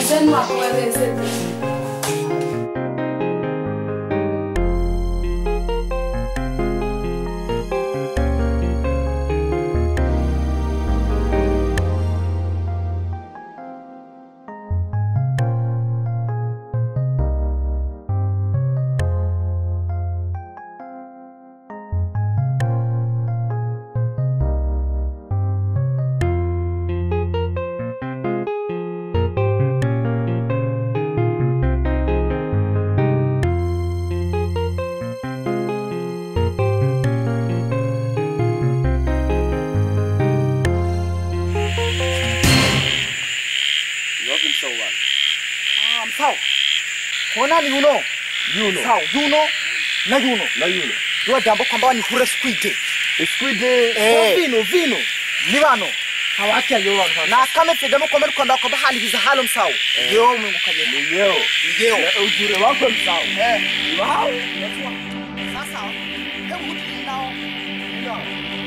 Wezeni makueleze. Wapi msao bwana? Ah, msawa. Kona ni uno. Yuno. Sawa, yuno na yuno. Na yuno. Ndio jambo kwamba ni kure squid. Squid. Eh. Vino vino. Ni bano. Hawaki ayo bwana. Na kama fedamo kwamba kwamba kwamba hali hizo halo msawa. Ndio Mungu kaje. Ni yeo. Ndio. Na ujure wako msao. Eh. Wow. Sasa hebu mtu nao. Ndio.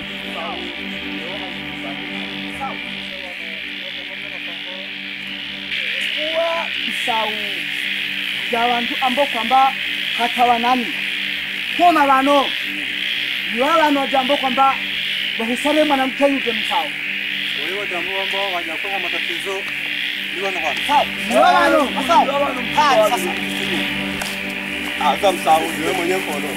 kuwa isau ya bantu ambao kwamba hatawa nani koma bano niwa bano jambo kwamba bahusare mwanamke yuke msao Wewe jambo ambao wajakuwa matatizo ni wana kwa. sawa niwa bano msao Haya sasa. Asa msao wewe mwenyewe kono.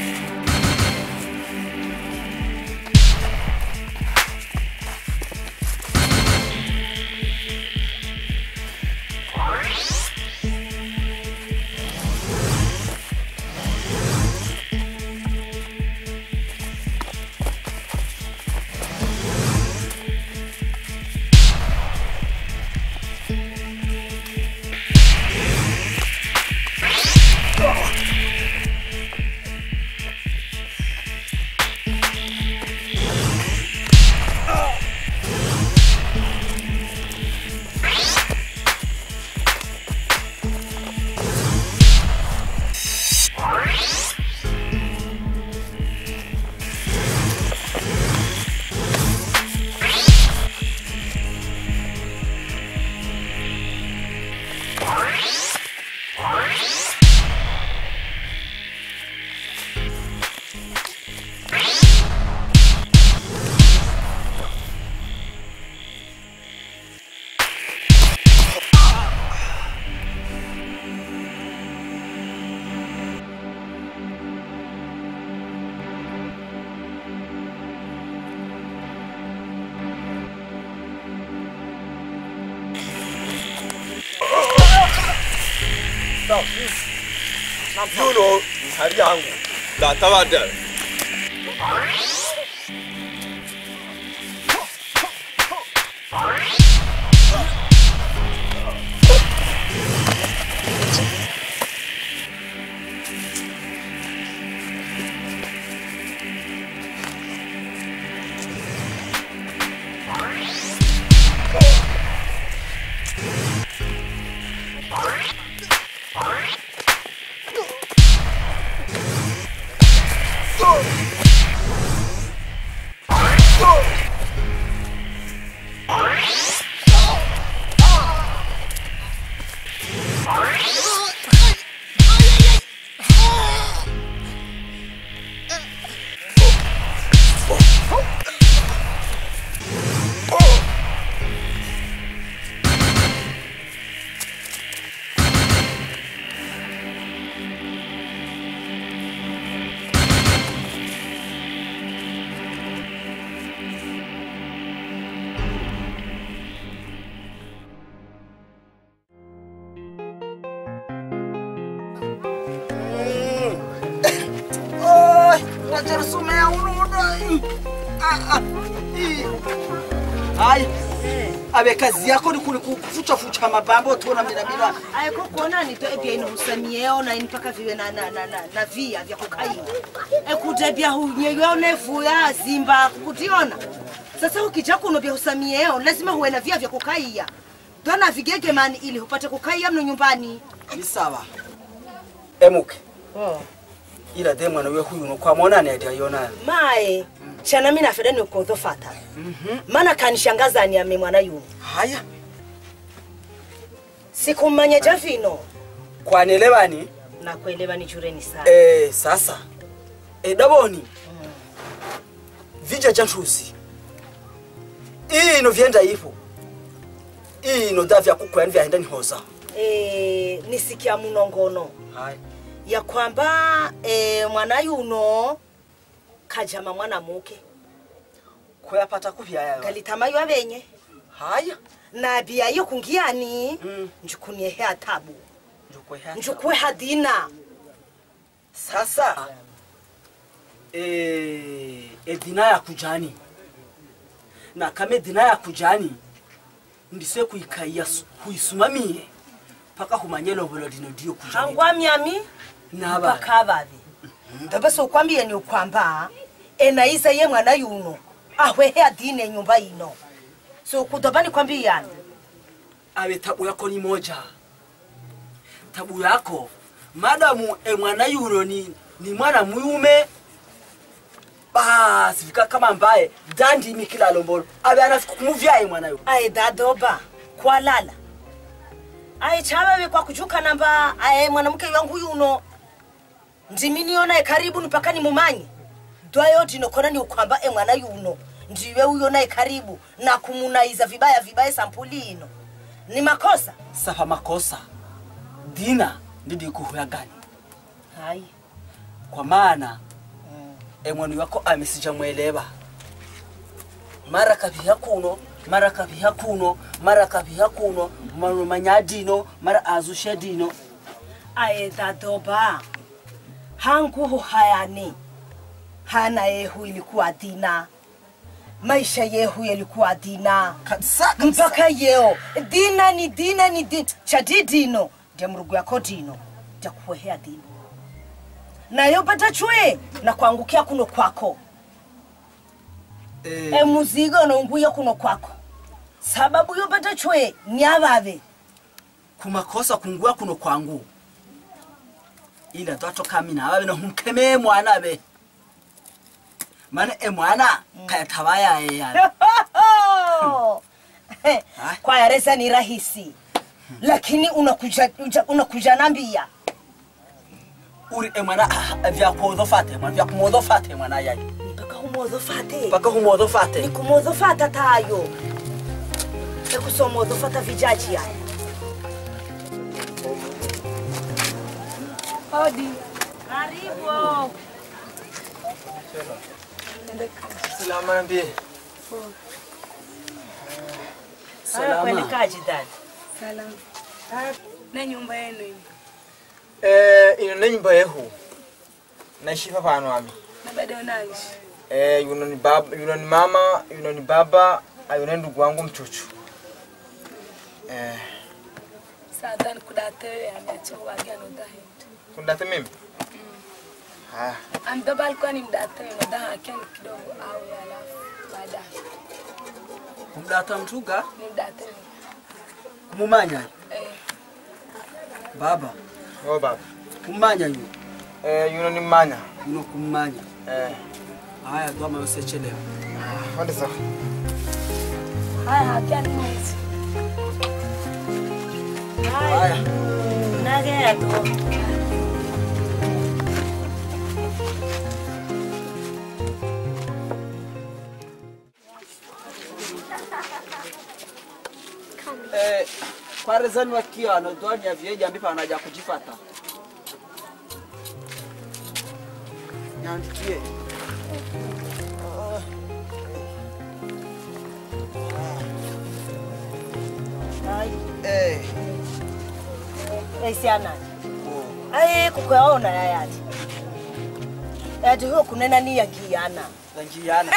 Yuno hali yangu. La tawada. Najersumea unuda. Haya. Abe kazi yako ni kuli kufucha fucha mapambo tuona mina mina. ayeko kuona nito ebya inohusamieo na mpaka viwe na, na, na, na, na via vya kukaia ekuta bya hunyeyo nevuya zimba kutiona sasa ukija kuno bya husamieo lazima huwe na via vya kukaia dona vigege mani ili upate kukaia mno nyumbani Ni sawa. Emuke. Ila de mwana we huyu no kwa mwana ne ndio yona. mae chana mina feda ni ukodhofata maana kanishangaza ni ame mwana yuni Haya. Sikumanya javino. kwanelewani Nakuelewa ni chureni sana. eh, sasa edaboni vija jantusi ino vyenda ipo ino da vyakukwani vyahenda nihoza Eh, nisikia munongono haya ya kwamba eh, mwana yuno kajama mwana muke kuyapata kuvyaya kalitamayo abenye haya na bia yo kungiani Mm. njukunie he atabu njukweha njukue hadina sasa eh, edina ya kujani na kama edina ya kujani ndise kuikaiya su- huisumamie paka humanye lobolo lino ndiyo kujani hangwa myami Naba. mpaka babi ndobe sokwambie ni ukwamba enaiza ye mwana yuno ahwehe adine nyumba ino so kudoba nikwambiyani awe tabu yako ni moja tabu yako madamu e mwana yuno ni, ni mwana muyume basi fika kama mbaye dandi mikila lombolo abe anafika kumuvyaye mwana yu aye dadoba kwalala aye chababe kwa kujuka namba aye mwanamke wangu yuno ndiminiona karibu nipaka nimumanye dwayo dinokona ni ukwamba e mwana yuno ndiwe uyo naye karibu na kumunaiza vibaya vibaya sampuli ino ni makosa safa makosa dina ndidi kuhuya gani hai kwa maana emwani wako amesija mwelewa mara kaviha kuno mara kaviha kuno mara kaviha kuno maro manyadino mara azushe dino aye dadoba hanguhu hayani hana yehu ilikuwa dina maisha yehu yalikuwa dina kabisa mpaka yeo dina ni dina ni dina chadi dino ndia mrugu yako dino ndia kuwehea dino nayo pata chwe na kuangukia kuno kwako eh, e muzigo nonguya kuno kwako sababu yopata chwe ni avave kumakosa kungua kuno kwangu ila twatoka mina ababe nohumkemee mwana be mana e mwana kayatabayaye yana kwa yaresa ni rahisi lakini unakuja, uja- unakuja nambia uri e mwana ah, vyakuodhofate mwana vyakumodhofate mwana yayi mpaka humodhofate mpaka humodhofate nikumodhofata tayo ekusomodhofata vijaji haya Hodi. karibu Salama niambie. haya kuelekaji dada Salamu. Ah, na nyumba yenu hii. Eh, ino ne nyumba yehu. Naishi hapa pano ami. Na bado unaishi. Eh, yuno ni baba, yuno ni mama, yuno ni baba, ayuno ndugu wangu mchuchu. Eh, Sasa nikudate ameacha wagia no dahi. kundate mimi? Ah, Ambeba alikuwa ni mdate no dahi akiwa ni kidogo au alafu baadaye. kumdata mtuga Ni mdate. kumumanya Eh, baba yo baba. kumumanya yu Eh, yuno ni manya. uno kumumanya Eh, haya dwama yosechelewa wande sawa. haya akiwa ni mwezi. haya nageyato eh, parezani wakia anodwani ya vyeja mbipa anaja kujifata nyandikie eh, esianani aye kukwaona yayati yati huyo kunena ni yagiana zanjiana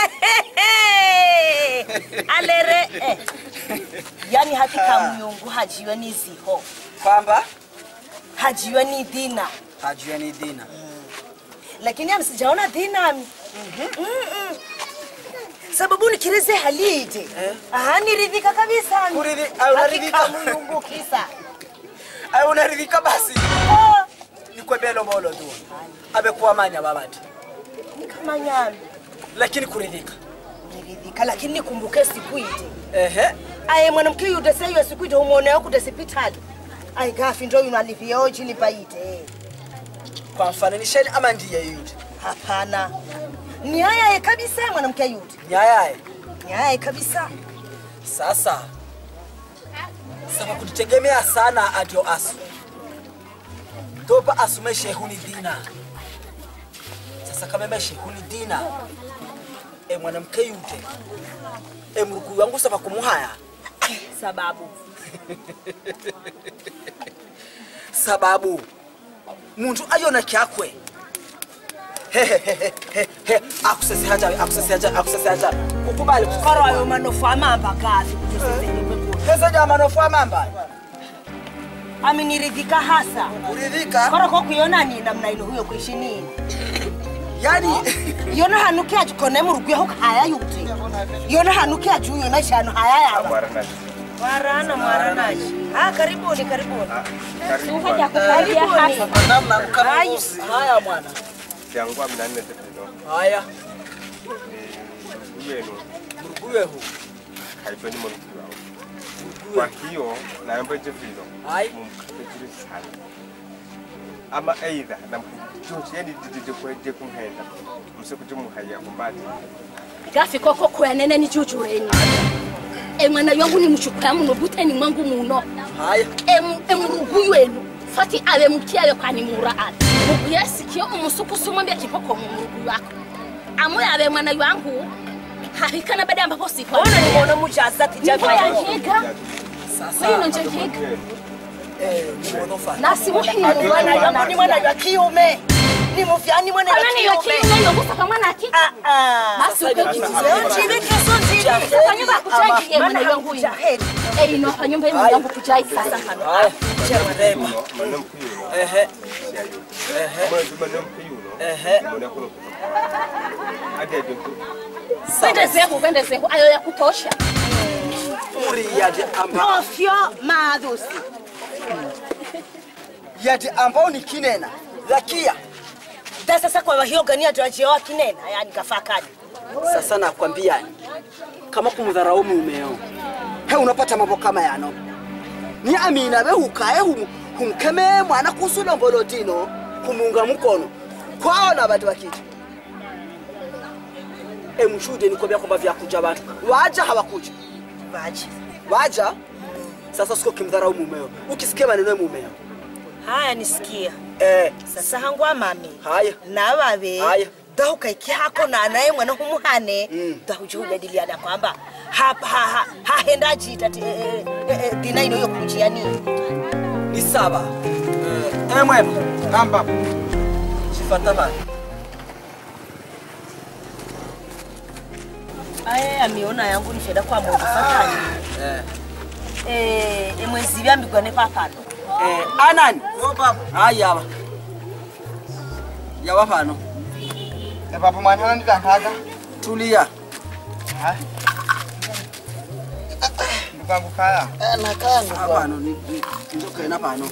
alere eh. yani hakika mnyungu hajiwe ni ziho kwamba hajiwe ni dina hajua ni dina lakini ami sijaona dina ami Mm-mm. sababu nikirize halije Eh. aha niridhika kabisa ami. Kuridhi- ah, unaridhika? Hakika mnyungu kisa ayo unaridhika basi Oh, nikwebelo bolo tu abekuwa manya babati ni kama nyami lakini kuridhika niridhika lakini nikumbuke siku ite ehe aye mwanamke yude seyo siku ite umwoneo kude sipitali ai gafi ndo yuno alivyo chini paite kwa mfananisheni ama ndiye yule hapana ni ayaye kabisa mwanamke yule nyayaye ni ayaye kabisa sasa saba kutitegemea sana adio asu topa asume shehuni dina sasa kama eme shehuni dina e mwanamke yute e mruku wangu saba kumuhaya sababu sababu muntu ayona kyakwe Hehehehe, akusese haja akusese haja akusese haja kukubali karo ayo manofu amamba gafi kutusesenyekwekuni pesa jama nofua mamba aminiridhika hasa uridhika koro ko kuyona ni namna ino huyo kuishi nini yani yona hanuke ajukone murugu ho haya yute yona hanuke aju yona shano haya yawa mwarana mwaranaji ah karibuni karibuni Ukaja kukalia hasa. namna kama usi haya mwana Kyangwa minanne tefino. haya Ni yenu mruguwe hu haitwa ni mwanamke wao. Kwa hiyo naomba jevilo. Hai. Mumkatejiri sana. Ama aidha na mkujochi yani didide kweje kumhenda. Msikuti muhaya kumbati. Gafi koko kwenene ni jujureni. E mwana yangu ni mchukua muno buteni mwangu muno. haya Em emrugu wenu. Fati abe mkiabe kwani muraat. Mugu yasikio umusukusu mwambia kipoko mrugu wako. Amoya abe mwana wangu. Hakikana baada ambapo sipo. ona ni mwana mujaza Nipo ya tijabi higa. sasa Wewe nje higa. eh ni mwonofa Nasi muhimu mwana yangu ni mwana wa kiume ni mufyani mwana wa Kana ni kiume yoki na yogusa kama na ki. ah ah Basi uko kitu. Leo chini kesho chini Sasa nyumba kuchaji mwana yangu. jahedi Eh ino kwa nyumba yenu yangu kuchai sasa hano. haya chema Mwanamke yuno. ehe Siayo. ehe Mwanamke mwanamke yuno. ehe Mwana kuno. Ade ade. Kwende zehu kwende zehu ayo ya kutosha. uri yadi amba ofyo madhusi yadi ambao ni kinena lakia da sasa kwa wahiogania tuachiewa kinena yani kafakani sasa nakwambia kama kumdharau mumeo he unapata mambo kama yano ni amina be hukaye hum, humkeme mwana kusulombolo tino kumunga mkono kwao na bantu bakiti emushude nikwambia kwamba vyakuja bantu waja hawakuja vaji waja sasa siko kimdharau mumeo ukisikia maneno ya mumeo haya nisikia eh, sasa hangwa mami haya navabe Haya. dahukaiki hako na naye mwana humuhane Mm. dahujihujadiliana kwamba ha- ha- ha- hahenda jita ti- eh, eh, eh, dina ino yokujia nini ni saba eh, eh, mwema namba chifata bana aye amiona yangu nifeda kwa moto fatani eh, eh, emwezi vyambigwane papano eh, anani hayi yaba yaba pano papa mwana ndikankaga tulia ndukangu kaya apano ndokena pano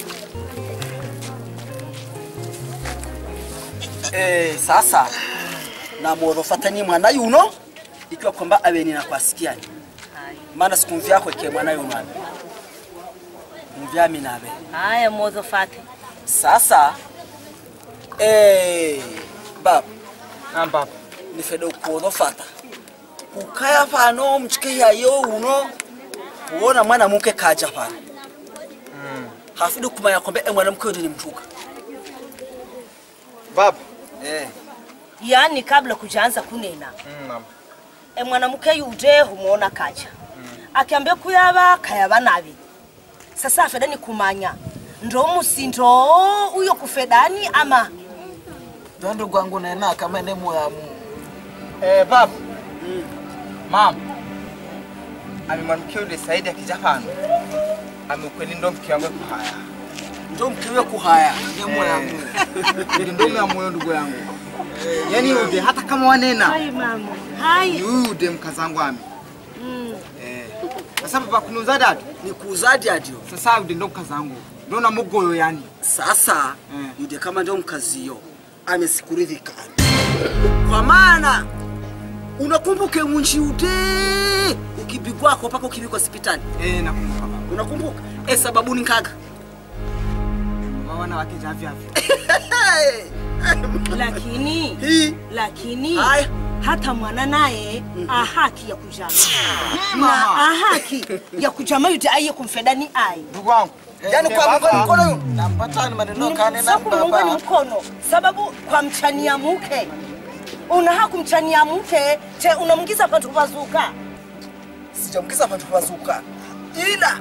eh, sasa namworofatani mwana yuno ikiwa kwamba aveni nakwasikiani maana sikumvyako ke mwana yuno ave mvyami nave haya modho fate sasa eh, baba namba nifede ukuorofata kukaya pano mchike yayo uno kuona mwana muke kaja pano hafidi kumanya kwamba e mwanamke yote ni mtuka baba eh. yani kabla kujaanza kunena Mm, namba e mwanamke yude humuona kaja akiambia kuyaba kayaba nabi sasa afeda ni kumanya ndo musindo uyo kufedani ama Ndondo gwangu nena kama ne muyamu. eh baba mama amemwanamke yule Saidi akija hano amekweli ndo mke wangu kuhaya ndo mkiwe kuhaya Ne muyamu. Ndio ndo ya moyo ndugu yangu. yani ude hata kama wanena mama hai ni huyu ude mkazangu ame eh sasa baba kunuza dadu ni kuuzadi adio sasa ude ndo mkazangu ndo na mugoyo yani sasa Mm. yude kama ndio mkaziyo amesikuridhika kwa maana unakumbuke munji ude ukipigwako mpaka ukipigwa hospitali eh nakumbuka baba unakumbuka e sababu ni nkaga mama wanawake javyavyo lakini hii lakini Haya. hata mwana naye ahaki ya kujama na mama. ahaki ya kujama yute aiye kumfedani ai ndugu wangu yani kwa mkono mkono yu nampatani maneno kane na sakumuungani baba mkono sababu kwa mchania mke unaha kumchania mke te unamgiza patu pazuka sijamkisa pantu pazuka ila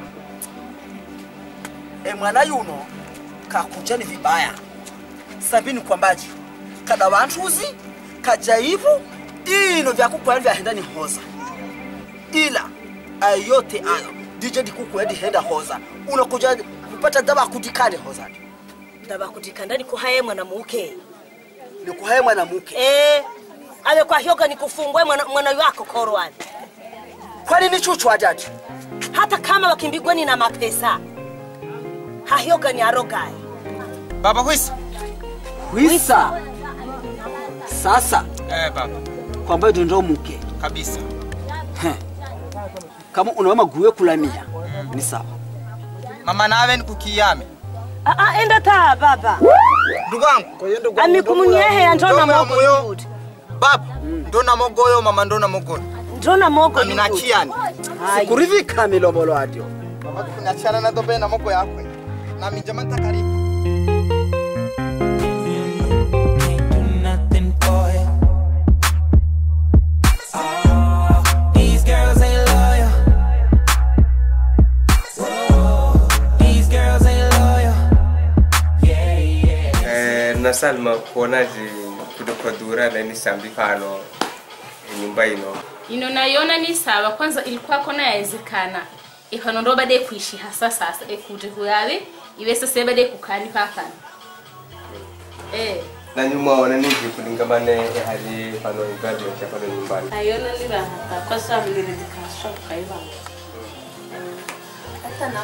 e mwana yuno kakujani vibaya sabini kwambaji kada wantuzi kajaivu ino vyakukwani vyahenda ni hoza ila ayote ayo dije dikukwedi henda hoza unakuja kupata daba kudikane hoza ndabakudikandani kuhaye mwanamuke nikuhaye mwanamuke eh ale kwa hyoga ni kufungwe mwana, mwana wako korwani kwani ni chuchu ajati hata kama wakimbigweni na mapesa hahyoga ni arogaye baba kwisi wisa sasa eh baba kwamba ndo muke kabisa kama unaona guwe kulamia ni sawa mama nawe nikukiyame Ah, ah, enda taa baba ndugu wangu amikumunyehe ndona Ndoma mogo moyo. yudi baba ndona mogoyo mama ndona mogoyo ndona mogo yudi aminachiani kurivika milombolo adyo baba tukunachiana na dobe na mogo yakwe na mijama ntakaribu nothing for you. Oh, these girls ain't loyal. Whoa, these girls ain't loyal. Yeah, yeah. Eh, na Salma kuonaje kudokodura na ni sambi pano nyumba ino ino naiona ni sawa kwanza ilikuwa kona yawezekana ifano ndo bade kuishi hasa sasa ekute kuyawe iwe sasa bade kukani pakana eh na nyuma ona niji kulingamane hali pano ibadi ya pano nyumbani ayona ni rahata kwa sababu nilidikasha kaiba hata na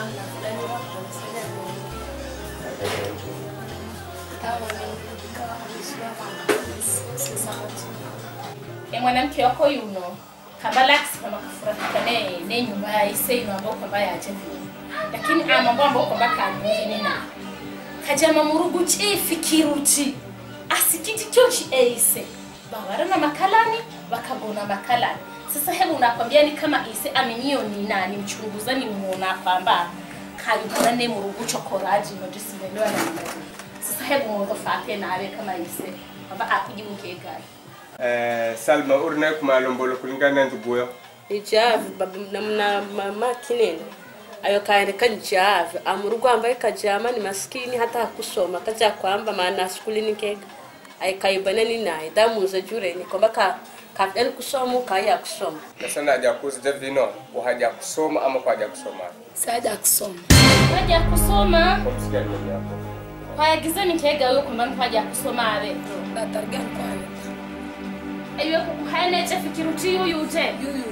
e mwanamke wako yuno kabalaksi kama kufurahika ne ne nyumba ya ise ino ambao kwamba yaje vile lakini amambo ambao kwamba kanuni na kajama murugu chifikiruti asikiti chochi eise bawara na makalani wakagona makalani sasa hebu nakwambia ni kama ise amenyio ni nani mchunguza ni muona kwamba kayukora ne murugu chokoraji no disimelewa na mbaji sasa hebu mwozo fate nawe kama ise kwamba akiji mkegani eh Salma urna kuma lombolo kulingana nduguyo ijavi baba namna mama kinene ayo kaende kajavi amurugo ambaye kajama ni maskini hata hakusoma kaja kwamba maana skuli nikega ay kaibanani naye damuza jureni kwamba ka kafdani kusoma kaya kusoma nasana haja kuzija vino uhaja kusoma ama kwa haja kusoma saja kusoma haja kusoma kwa msikia nini hapo kwayagiza mikega yo kwamba ntwaja kusoma abe datargani kwayo eyo kukuhaeneche fikiruti yuyute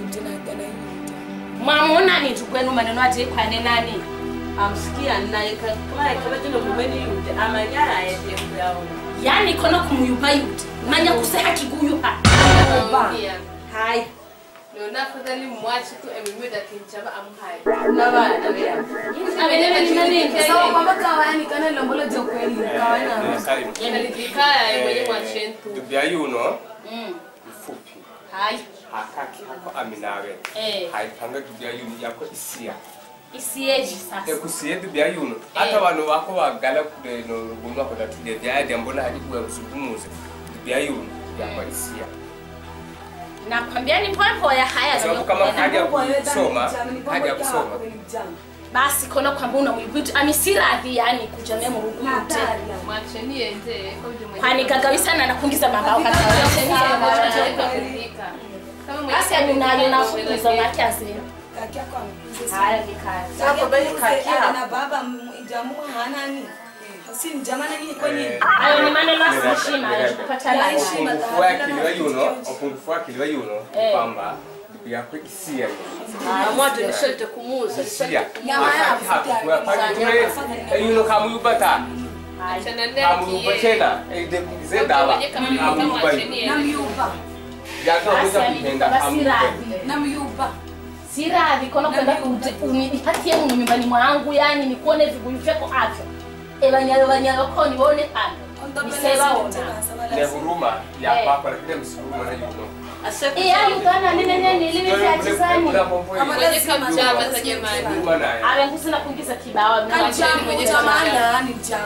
mwamona ni tukwenu maneno ati kwane nani amsikia naye ka- kama kama jino mumeni yude amanyara ayeje kuyaona yani kono kumuyupa yute manya kuseha kiguyuha hai nona afadhali mwache tu emimida kinchaba amhai nabana beya sawa kwamba kawani kana lombolo jo kweli kawani Salma analikikaya mwenye mwachentu dubya yuno Mm. mfupi hai hakaki hako aminawe Eh. haipanga dubya yuno yako isia isieji sasa ekusiye dubya yuno hata wano wako wagala kude no gunwa kwa tatude byade mbona hadi kuwa msugumuze dubya yuno yako isia nakwambia ni mpwapwa ya haya kwa sababu kama haja kusoma haja kusoma basi kono kwamba unawibwitu amisiradhi yani kujamia murugu yute mwacheni ende kwani kagawisana nakungiza mambao basi anunayo nafukuza make azima haya vikaya na baba jamu hanani si mjamana nini kwenye ayo ni maneno asiheshima ya kupata laana. upungufu wa akili wa yuno upungufu wa akili wa yuno kwamba yako isia amwato lishote kumuza isia hakaki hako kwa pale yuno kamuyubata kamuyuba tena ede dawa kamuyuba yakamuza kupenda kamuyuba namyuba siradhi kono kwenda unipatie muno nyumbani mwangu yani nikuone viguyu vyako avyo ebanyalo banyalo koni bonekana nisebaona ne huruma ya kwako lakini msihuruma na yuno iyalugana ninenenilivivyatisani mwenye kamchama za jamani huruma naye ave kusina kuingiza kibawa mwenye kamanda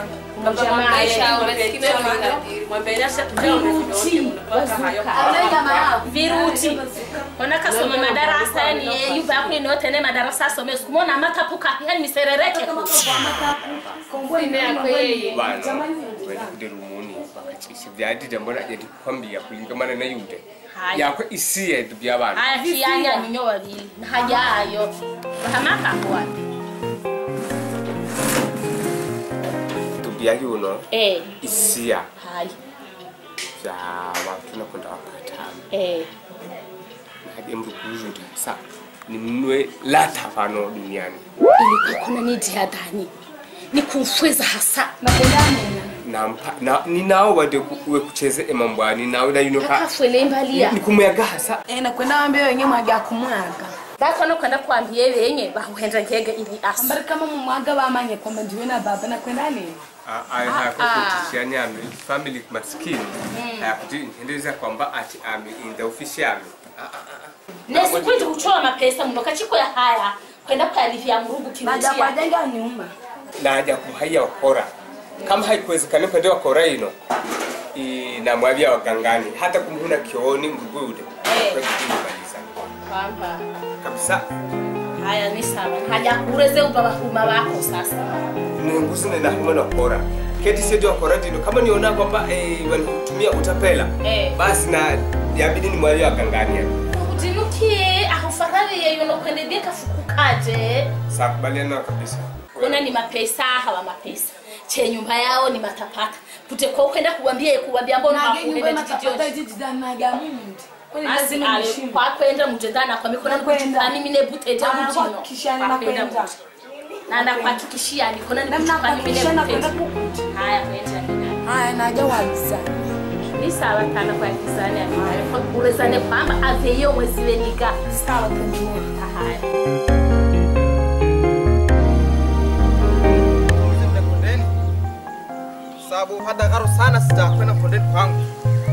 viruti onakasoma madarasa yani yuva yako inotene madarasa asome sikumona amatapuka yani miserereke bana wenda kudirumuni wakachisha vyadida mbona jadi kwambia kulingamana na yude Haya. yakwe isiye byabana aya fiyanya ninyo wabili nahajayo bahamakambwa tubya yuno eh isiya hayi vya watu nakwenda wapatano eh hadi mrukuzuta sa nimnwe lata pano duniani ilikuwa kuna nidi ya dhani ni kumfweza hasa nampa na ninao wade we kucheze emambwani nawe na yuno ka akafwele imbalia nikumuyaga hasa nakwenda wambia wenye mwaga kumwaga bakono kwenda kuambie benye bahuhenza ngege ili asa ambari kama mumwaga bamanye kwamba ndiwe na baba nakwenda nini aya Ah, hayako ah. kutishia nyame family maskini hayakuti ntendeleza kwamba ati ami in the official ami nesi kwindi kuchola mapesa muno kachiko ya haya kwenda kuyalivya murugu baja kirutia kwajenga nyumba naja kuhaiya wakora kama haikuwezekana kwende wakora ino inamwavya wagangani hata kumhuna kioni mrugude Eh. kwekudimaliza kwamba kabisa haya ni sawa haja kureze uba bahuma bako sasa ninguzine nahuma na kora keti sedi wakora dino kama niona kwamba eh, wanitumia utapela Eh. basi na yabidi ni mwavya wagangani yani utinukie ahufarariye yuno kwende bika fukukaje sakubaliana kabisa kuona ni mapesa hawa mapesa che nyumba yao ni matapata kute kwa kwenda kuwambia kuwambia mbona nage nyumba hakuenda matapata jijijoni jijidanaga mundi kwani basi lazima ale nishimba kwa kwenda mujendana kwa mikono Nakwenda. kujitani mine bute ja Ah, mujino kuhakikishana Kwa kwenda nakwenda. muje. na ndakuhakikishia niko na namna nikujitani mine kuhakikisha nakwenda bute kukuta haya kwenda nina haya naja waliza ni sawa kana kwa kisani anayo kwa kurezane kwamba aveyo mwezi wenika sawa kanjua haya Mzee kondeni sababu hata karo sana sitakwenda kondeni kwangu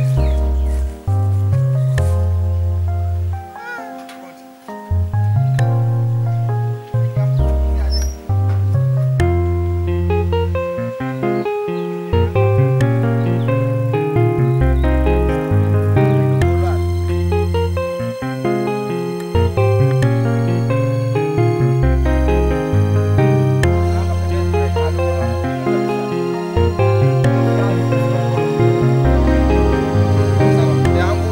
yangu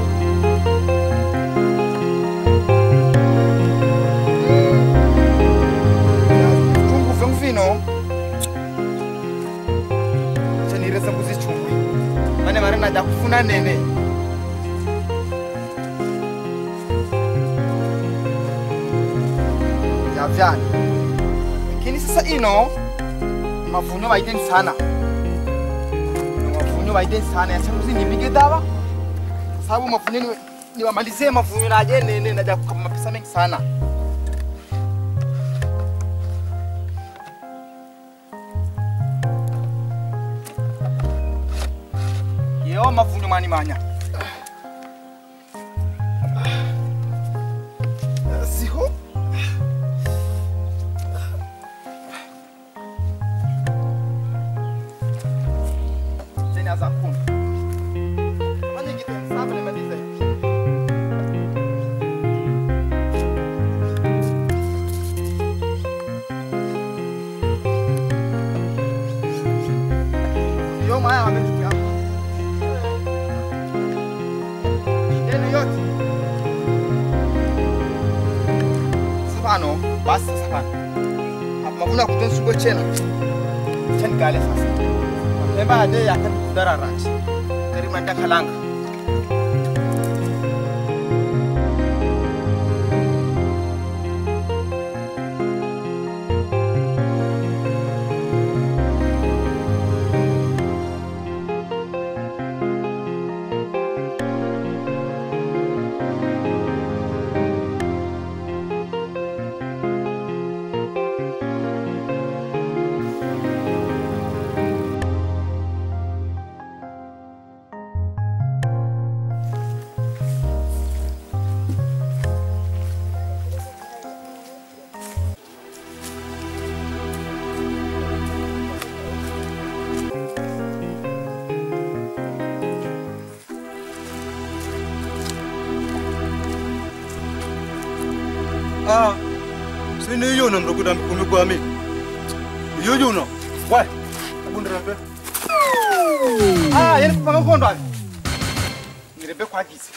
chungu vyangu vino chanireza mbuzi chungwi mane mari naja kufuna nene yavyani lakini sasa ino mavunyo vaiteni sana mavunyo vaiteni sana yachanguzi nipige dawa sababu mavunyo ni- niwamalizie mavunyo naje nene naja kukama mapesa mengi sana yeo mavunyo mani manya siho tena za kumi fanye kitu safi nimalize yo maya wamechukia yenu yote safano basi sasa pano mavuna kutensumbwe chena chenikale sasa mapemba ade yakandikudara rati terimanda kalanga sawa sini yuno mrokuda mikumi kwami iyo yuno wai abundirambe ah yeni kupanga kondo ali ngirebe kwagize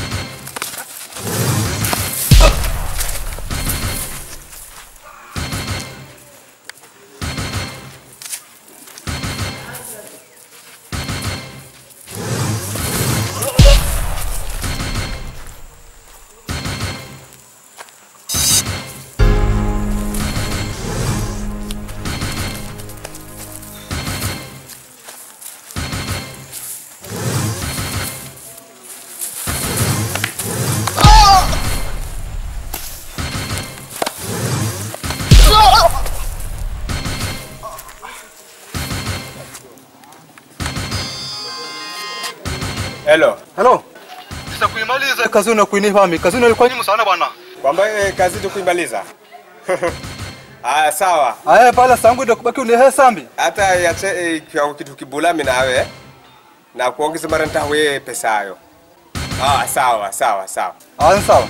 Hello. Hello. Sasa kuimaliza kazi una kuinifami. Kazi una ilikuwa nyingi sana bwana. Kwamba eh, kazi tu kuimaliza. Aya sawa. Aya pala sangu ndio kubaki unihe sambi. Hata yache eh, kwa kitu kibulami nawe na kuongeza mara nitawe pesa hayo. Ah sawa sawa sawa. Ah sawa.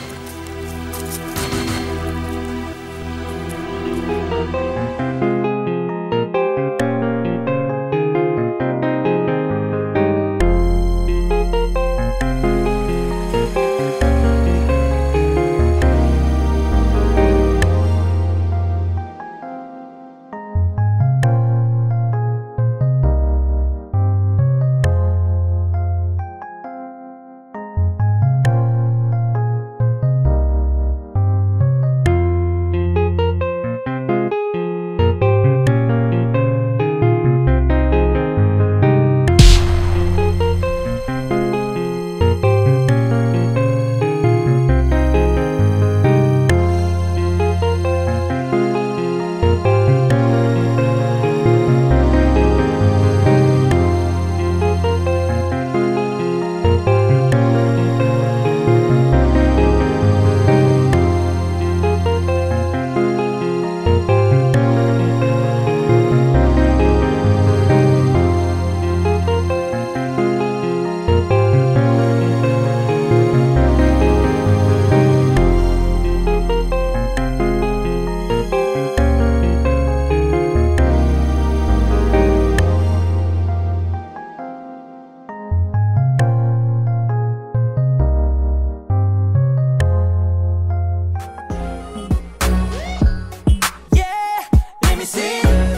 Let me see.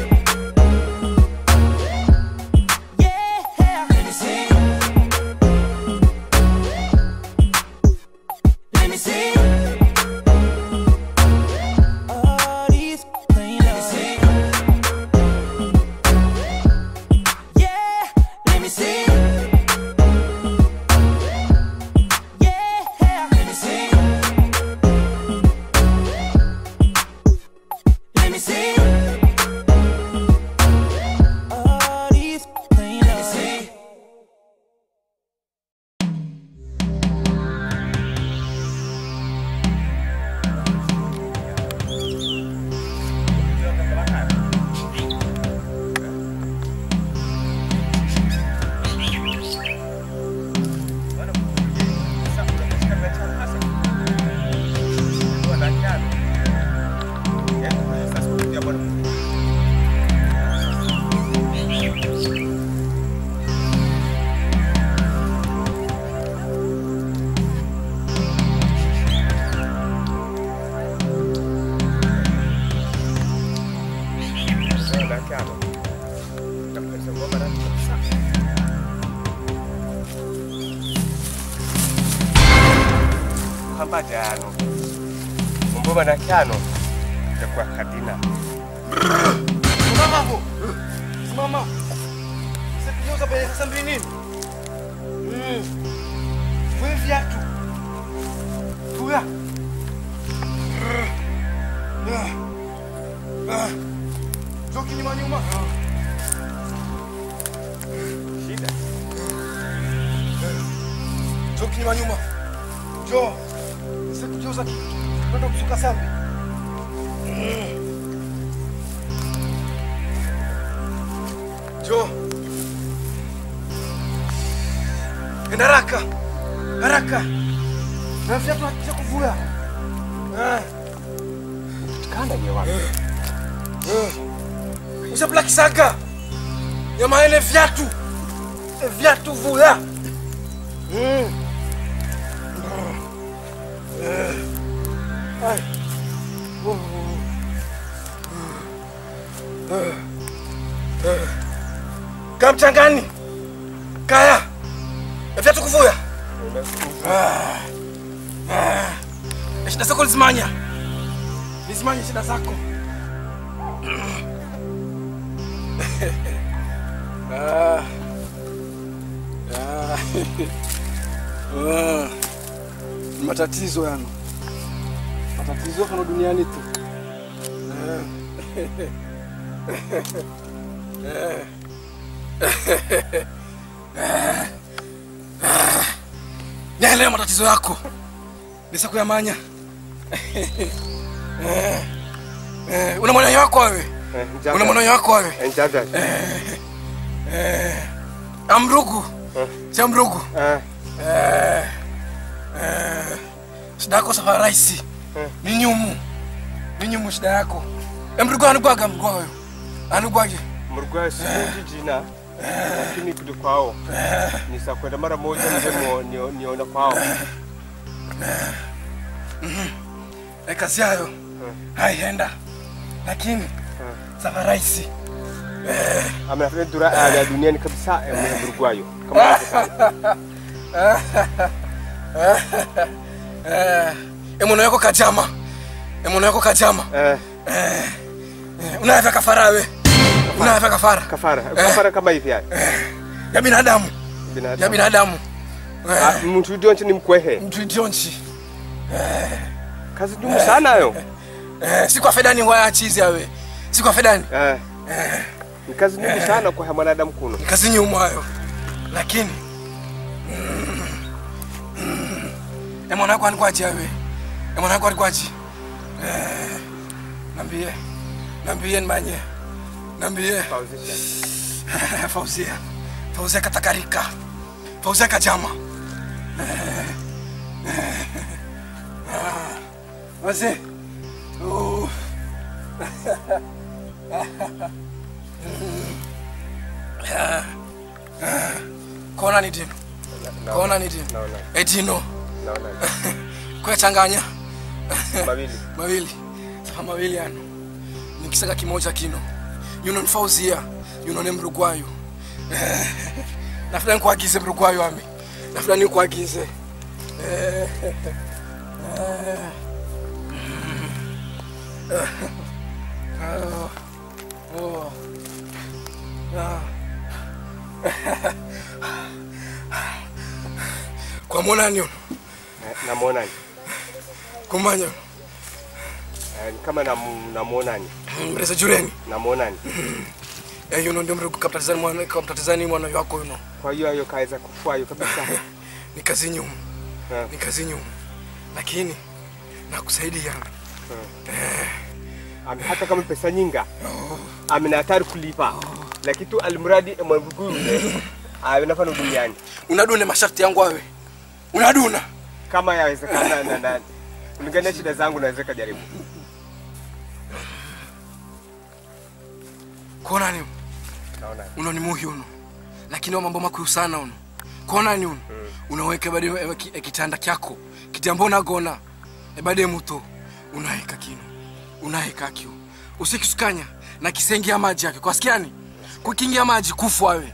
Yeah, let me see. Let me see. All these clean Let me see. Yeah, let me see. Yeah, let me see. Let me see. All these clean Let me see. Kwamba jano. Mumbo bana kyano. Kwa kadina. Simama hapo. Simama. Sasa pesa sasa mbili nini? Mm. Wewe viatu. Tuya. Ah. Ah. Toki nyuma nyuma. Shida. Toki nyuma nyuma. Jo. Sikugeuza kitu. Kwenda kusuka sambi. Mm. Jo. Enda haraka. Haraka. Na viatu hakija kuvua. Ah. yawezekana yewa Usapula kisaga. Yamaene viatu. E viatu vula. Mm. Eh. Ai. Oh. Eh. Eh. Kaa mchangani. Kaya. E viatu kuvuya. Ah. Ah. E shida zako lizimanya. Lizimanya shida zako. Ah. Ah. Ah. Ni matatizo yano matatizo kano duniani tu Ah. Ah. Ah. Nielewa matatizo yako nisa kuyamanya Eh. Eh, una mwananyo wako wewe una mwananyo wako wewe Enjaga. Eh, amrugu cha mrugu Eh, eh, shida yako safa raisi ni nyumu ni nyumu shida yako emrugu anugwaga mgwayo anugwaje murugwayo simuji jina lakini kuli kwao nisakwenda mara moja mzemo nio- niona kwao e kazi yayo haihenda lakini safa raisi amenafanya dura ya duniani kabisa eh, murugwayo kama inawezekana. emono yako kajama emono yako kajama Eh, unayavya kafara we unayavya kafara kafara kafara kama hivi yani ya binadamu ya binadamu binadamu Ah, mtu udionchi ni mkwehe mtu idionchi kazi dumu sana yo Eh, si kwa fedani waya chizi yawe si kwa fedani Eh, ni kazi dumu sana kwa mwanadamu kuno kazi nyuma hayo lakini mm, mm, emwana yako anikwaji yawe emwana yako anikwaji Eh, nambie nambie nimanye nambie fauzia fauzia katakarika fauzia kajama Eh, eh, ah, wazee Oh. Ah, ah. kona ni dino kona ni dino naona edino naona kuyachanganya mawili mawili safa mawili ano nikisaka kimoja kino yuno nifauzia yuno ne mrugwayo nafula nikuagize mrugwayo ami nafula nikuagize Eh, eh, mm. Ah, oh. Ah. kwa monani uno Eh, namwonani kumanya uno Eh, ni kama namu- namwonani mreza jureni namwonani Eh, yuno ndio mrigu kaptatizani mwana kaptatizani mwana wako yuno kwa hiyo ayo kaweza kufwayo kabisa ni kazi nyumu Eh. ni kazi nyumu lakini nakusaidia Ame- hata kama pesa nyinga amena hatari kulipa lakini tu almradi mwabugu anafanya duniani unadune masharti yangu awe unaduna kama yawezekana na na kulingana na shida zangu naweza kujaribu konani naona uno ni muhi uno lakini wa mambo makuu sana uno konani uno unaweka bade e- ki- e- kitanda kyako kitambo unagona ebade muto unaheka kino unaheka kyo usikisukanya na kisengia maji yake kwasikiani kukingia maji kufu awe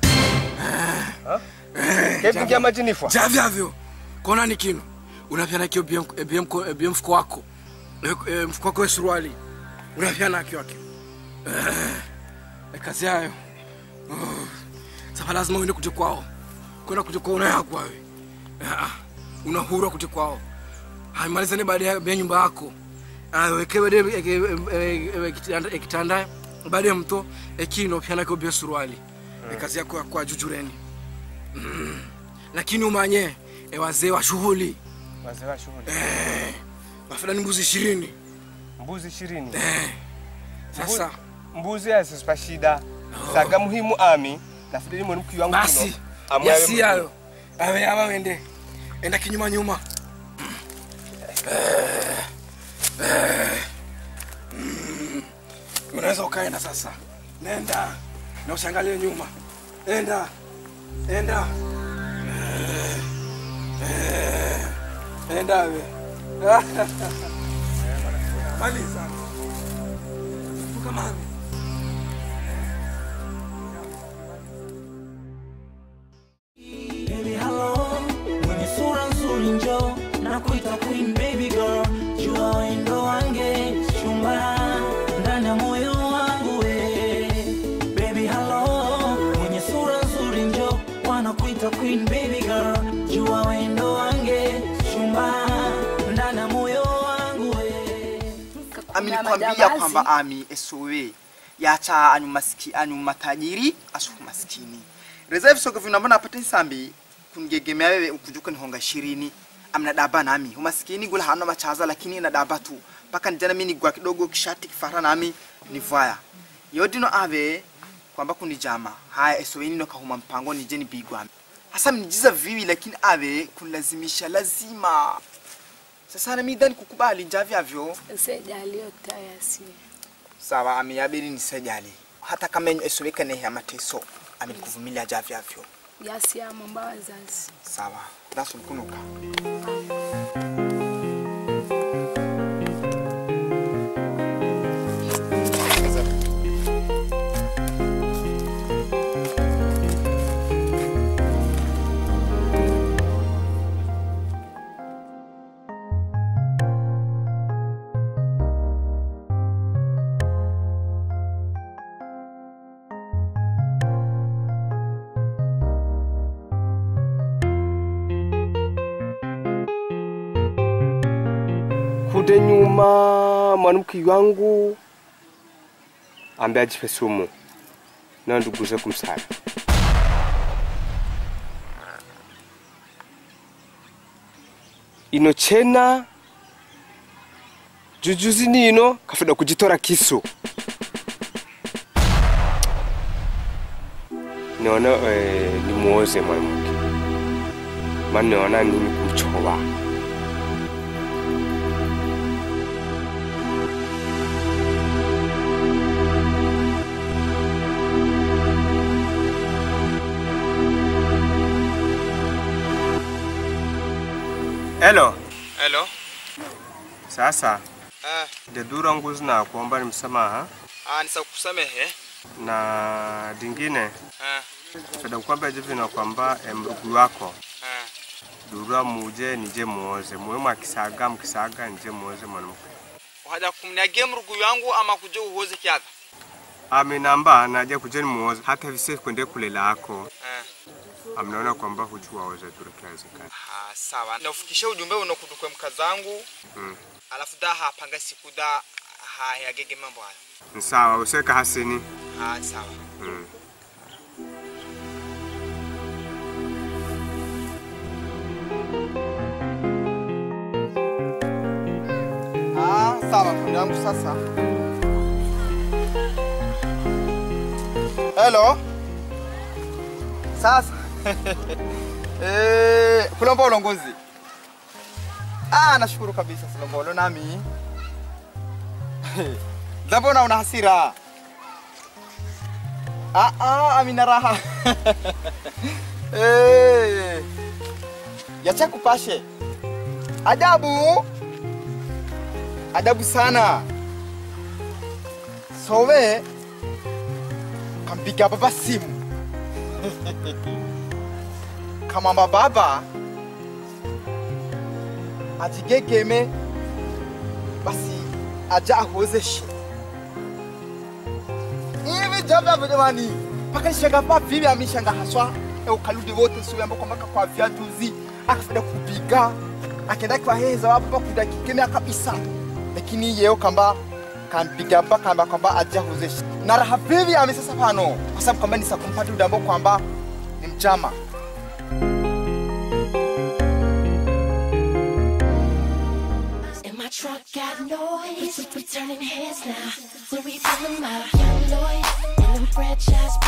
kevingia majinifwa javyavyo konani kino unapya nakio ebie mfuko wako E- e, mfuko wako we suruali unapya nakyo akyo Eh, kazi yayo Oh, sasa lazima uende kuja kwao kwenda kuja kwao unayakwa we Ah, una huru wa kuja kwao haimalizane baada ya ya nyumba yako wekewe kitanda baada ya mto ekino pyanako bia suruali E, kazi yako ya kwa jujureni Mm. lakini umanye e, wazee wa shughuli wazee wa shughuli wafula ni mbuzi ishirini mbuzi ishirini sasa mbuzi azisipa shida saga muhimu ami nafudiri mwenu mkiwa wangu basi kuno, amwe awe yasi muhimu. yayo awe ava wende enda kinyuma nyuma Eh, eh, mm. unaweza ukaenda sasa. Nenda na usiangalie nyuma. Enda, enda, Eh, eh, enda we. Maliza. Tukamani. Baby hello, mwenye sura nzuri njo na kuita queen baby girl, jua wendo wange chumba ndani ya moyo wangu we. Baby hello, mwenye sura nzuri njo wanakuita queen baby girl, jua wendo wange chumba ndani ya moyo wangu we. ami nikwambia kwamba ami esowe yacha anyu maski anyu matajiri asuku maskini reserve soko vinamba napata nsambi kungegemea wewe ukujuka ni honga ishirini amna daba nami umaskini gula hana machaza lakini na daba tu mpaka nijana mimi nigwa kidogo kishati kifara nami nivaya yodino ave kwamba kunijama haya esowe nino kahuma mpango nije nibigwa hasa mnijiza viwi lakini ave kunlazimisha lazima sasa na midhani kukubali njavyavyo sejaliotayasi sawa ameyabiri nisejali hata kama enye esoweka nehe amateso amenikuvumilia javyavyo yasiamomba wazazi sawa dasulukunuka kude nyuma mwanamke wangu ambaye ajipe sumu na nduguze kumsala ino chena jujuzi nino kafida kujitora kisu niona eh, nimuoze mwanamke maana niona nini kumchowa Hello. Hello. Sasa Eh, dedura nguzi na kuomba ni msamaha ah, nisakusamehe. na dingine Eh, feda kukwambia jivi na kwamba eh, mrugu wako eh. dura muje nije muoze muwe mwakisaga mkisaga nije muoze mwanamke Waja kumniagia mrugu yangu ama kuja uhoze kiaga. amenamba naje kujeni muoze hata vise kwende kulela ako Eh. amnaona kwamba hujua oze dura kiwezekana Ah, sawa. Nafikisha ujumbe unakudukwe mkazangu. mm. Alafu da hapanga siku da ha yagege mambo hayo. Ni sawa useka hasini Ah, sawa. mm. Ah, sawa kundi yangu sasa. Hello. Sasa. eh, kulomba ulongozi. Ah, nashukuru kabisa Silombolo nami. Zabona una hasira. Ah, ah, amina raha. eh. Yacha kupashe. Ajabu. Adabu sana. Sowe kampiga baba simu. Kamamba baba ajigegeme basi aja ahozeshe. Hivi jaba jamani, mpaka nishanga pa vipi ameshanga haswa e ukaludi wote suwe ambako mpaka kwa viatuzi akafida kupiga akenda kwa heza wapo kudakikemea kabisa lakini yeo kamba kampiga mpaka kamba kwamba aja hozeshe na raha vivi amesasa pano kwa sababu kwamba nisakumpata udambo kwamba ni mchama And my truck got noise. We turning heads now. So we pull them out. Young Lloyd and them franchise